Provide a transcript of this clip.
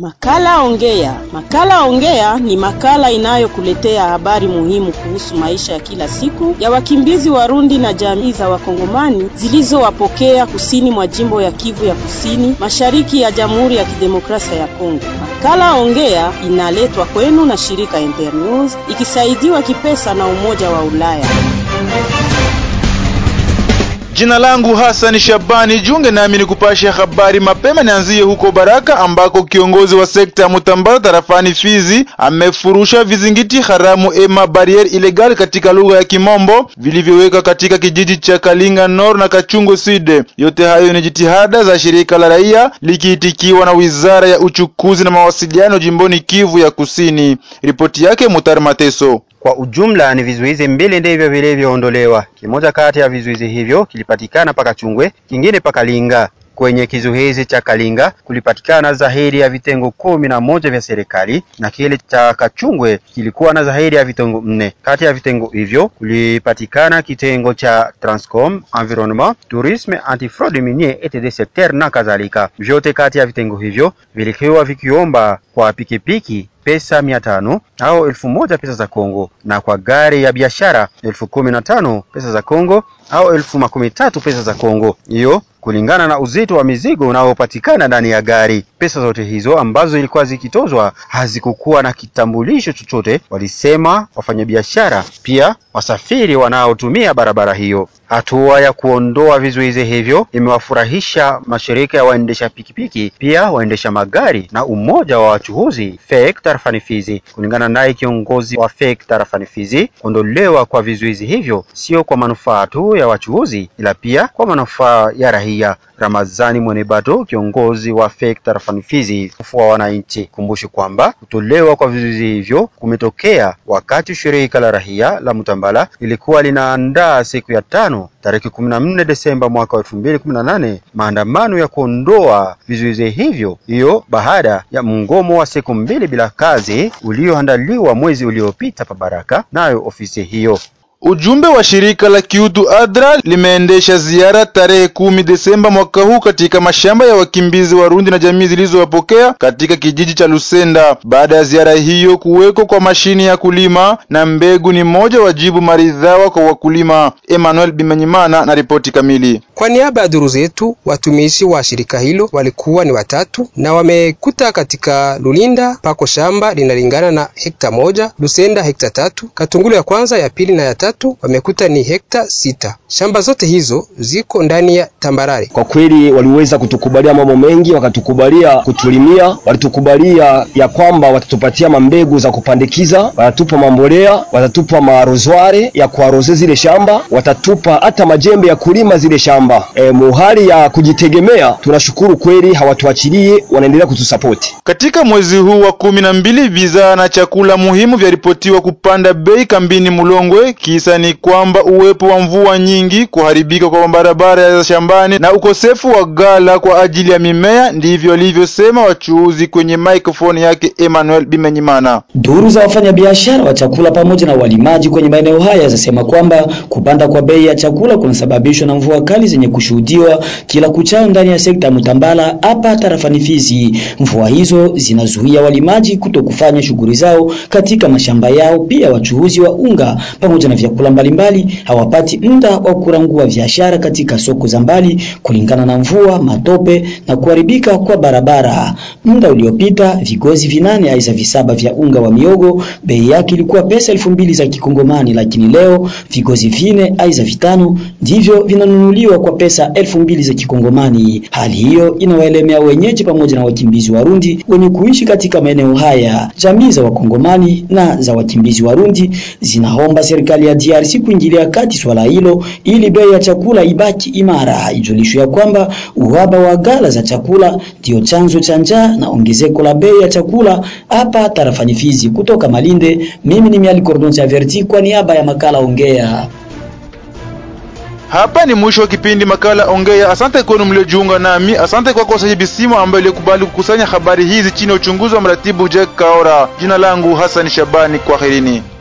Makala Ongea. Makala Ongea ni makala inayokuletea habari muhimu kuhusu maisha ya kila siku ya wakimbizi Warundi na jamii za Wakongomani zilizowapokea kusini mwa jimbo ya Kivu ya Kusini, mashariki ya Jamhuri ya Kidemokrasia ya Kongo. Makala Ongea inaletwa kwenu na shirika Internews ikisaidiwa kipesa na Umoja wa Ulaya. Jina langu Hassan Shabani, junge nami ni kupasha habari mapema. Nianzie huko Baraka ambako kiongozi wa sekta ya Mutambala tarafani Fizi amefurusha vizingiti haramu ema barriere illegal katika lugha ya Kimombo vilivyoweka katika kijiji cha Kalinga Nord na Kachungo Sud. Yote hayo ni jitihada za shirika la raia likiitikiwa na wizara ya uchukuzi na mawasiliano jimboni Kivu ya Kusini. Ripoti yake Mutar Mateso. Kwa ujumla ni vizuizi mbili ndivyo vilivyoondolewa. Kimoja kati ya vizuizi hivyo kilipatikana paka Chungwe, kingine paka Linga. Kwenye kizuizi cha Kalinga kulipatikana zaidi ya vitengo kumi na moja vya serikali na kile cha Kachungwe kilikuwa na zaidi ya vitengo nne. Kati ya vitengo hivyo kulipatikana kitengo cha Transcom, Environnement, Tourisme, Antifraude Minier, Etat des Secteurs na kadhalika. Vyote kati ya vitengo hivyo vilikuwa vikiomba kwa pikipiki pesa mia tano au elfu moja pesa za Kongo na kwa gari ya biashara elfu kumi na tano pesa za Kongo au elfu makumi tatu pesa za Kongo, hiyo kulingana na uzito wa mizigo unaopatikana ndani ya gari. Pesa zote hizo ambazo ilikuwa zikitozwa hazikukuwa na kitambulisho chochote, walisema wafanyabiashara, pia wasafiri wanaotumia barabara hiyo. Hatua ya kuondoa vizuizi hivyo imewafurahisha mashirika ya waendesha pikipiki, pia waendesha magari na umoja wa wachuhuzi FEC tarafani Fizi. Kulingana naye kiongozi wa FEC tarafani Fizi, kuondolewa kwa vizuizi hivyo sio kwa manufaa tu ya wachuhuzi, ila pia kwa manufaa ya raia. Ramazani Mwenebato, kiongozi wa FEC tarafani Fizi, wa wananchi, kumbushi kwamba kutolewa kwa vizuizi hivyo kumetokea wakati shirika la raia la Mutambala ilikuwa linaandaa siku ya tano tarehe kumi na nne Desemba mwaka wa elfu mbili kumi na nane maandamano ya kuondoa vizuizi hivyo, hiyo baada ya mgomo wa siku mbili bila kazi ulioandaliwa mwezi uliopita pa Baraka nayo ofisi hiyo. Ujumbe wa shirika la kiutu ADRA limeendesha ziara tarehe kumi Desemba mwaka huu katika mashamba ya wakimbizi Warundi na jamii zilizowapokea katika kijiji cha Lusenda. Baada ya ziara hiyo, kuweko kwa mashini ya kulima na mbegu ni moja wajibu maridhawa kwa wakulima. Emmanuel Bimenyimana na ripoti kamili. Kwa niaba ya duru zetu, watumishi wa shirika hilo walikuwa ni watatu na wamekuta katika Lulinda pako shamba linalingana na hekta moja, Lusenda hekta tatu, Katungulu ya kwanza, ya pili na ya tatu wamekuta ni hekta sita. Shamba zote hizo ziko ndani ya tambarare. Kwa kweli waliweza kutukubalia mambo mengi, wakatukubalia kutulimia, walitukubalia ya kwamba watatupatia mambegu za kupandikiza, watatupa mambolea, watatupa marozware ya kuaroze zile shamba, watatupa hata majembe ya kulima zile shamba. E, muhali ya kujitegemea, tunashukuru kweli, hawatuachilie, wanaendelea kutusapoti. Katika mwezi huu wa kumi na mbili, bidhaa na chakula muhimu vyaripotiwa kupanda bei kambini Mulongwe. Kisa ni kwamba uwepo wa mvua nyingi, kuharibika kwa barabara za shambani na ukosefu wa gala kwa ajili ya mimea, ndivyo alivyosema wachuuzi kwenye microphone yake Emmanuel Bimenyimana. Duru za wafanyabiashara wa chakula pamoja na walimaji kwenye maeneo haya zasema kwamba kupanda kwa bei ya chakula kunasababishwa na mvua kali zenye kushuhudiwa kila kuchao ndani ya sekta ya Mutambala hapa tarafani Fizi. Mvua hizo zinazuia walimaji kuto kufanya shughuli zao katika mashamba yao, pia wachuuzi wa unga pamoja na vyakula mbalimbali hawapati muda wa kurangua biashara katika soko za mbali kulingana na mvua, matope na kuharibika kwa barabara. Muda uliopita vigozi vinane aisa visaba vya unga wa miogo bei yake ilikuwa pesa elfu mbili za kikongomani, lakini leo vigozi vine aisa vitano ndivyo vinanunuliwa kwa pesa elfu mbili za kikongomani. Hali hiyo inawaelemea wenyeji pamoja na wakimbizi Warundi wenye kuishi katika maeneo haya. Jamii za wakongomani na za wakimbizi Warundi zinaomba serikali ya DRC kuingilia kati swala hilo ili bei ya chakula ibaki imara. Ijulishwe ya kwamba uhaba wa gala za chakula ndio chanzo cha njaa na ongezeko la bei ya chakula hapa tarafani Fizi. Kutoka Malinde, mimi ni Miali Cordon Verti kwa niaba ya makala Ongea. Hapa ni mwisho wa kipindi makala Ongea. Asante kwenu mliojiunga nami. Asante kwako sahibi simu ambaye ilikubali kukusanya habari hizi chini ya uchunguzi wa mratibu Jack Kaora. Jina langu Hassan Shabani, kwaherini.